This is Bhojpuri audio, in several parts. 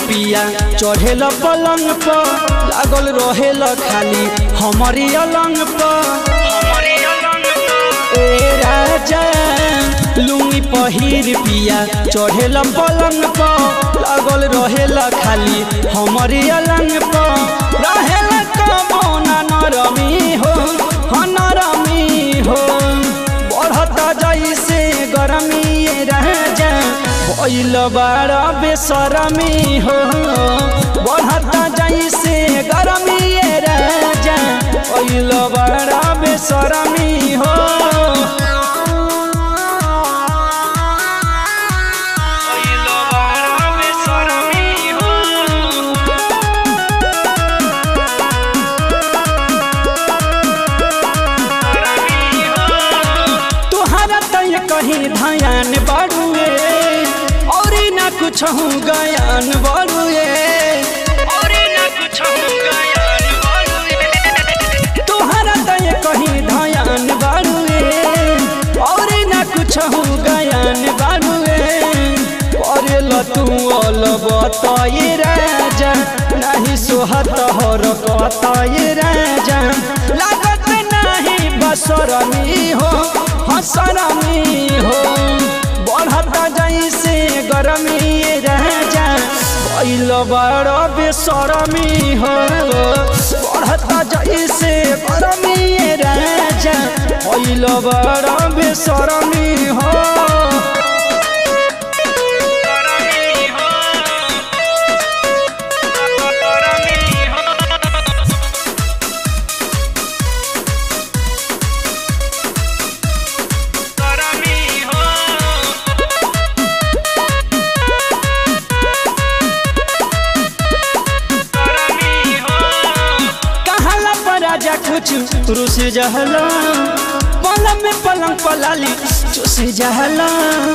पिया चढ़ेल पलंग पर लागल रहेल खाली हमारी अलंग पर ए राजा लुंगी पहिर पिया चढ़ेल पलंग पर लागल रहेल खाली हमारी अलंग पर रहेल कबोना नरमी हो हाँ नरमी हो बढ़ता जैसे गरमी ये राजा भइल बारा बेसरमी हो बढ़ता जैसे गरमी ये राजा भइल बारा बेसरमी हो भइल बारा बेसरमी हो तुहरा तय कहीं धयान बाड़ुए और ना कुछ हूँ गयान बाड़ुए तुहरा तय कहीं धयान बाड़ुए और ना कुछ हूँ गयान बाड़ुए करेल तू अल बताए राजा नहीं सोहत हर कताए राजा लागत नहीं बसरमी हो हसरमी हो बढ़ता जैसे गरमी राजा भइल बड़ बेसरमी हो बढ़ता जैसे गरमी राजा भइल बड़ बेसरमी हो कहाला पर राजा कुछ रुस जहला पलंग में पलंग पलाली चुस जहला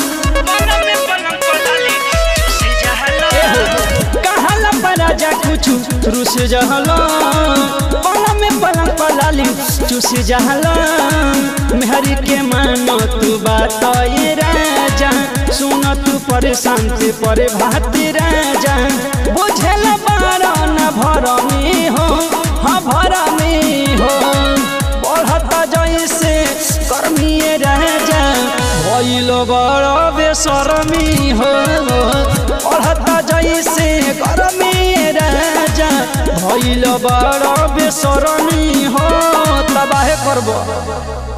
कहाला पर राजा कुछ रुस जहला पलंग में पलंग पलाली चुस जहला मेहरी के मानो तू बात ये राजा सुन तू परेशान से परे भाती राजा बुझल बारा न भरमी हो हाँ भरमी हो बढ़ता जैसे कर्मी राजा भइल बड़ बेसरमी हो बढ़ता जैसे कर्मी राजा भइल बड़ बेसरमी हो तबाहे करबो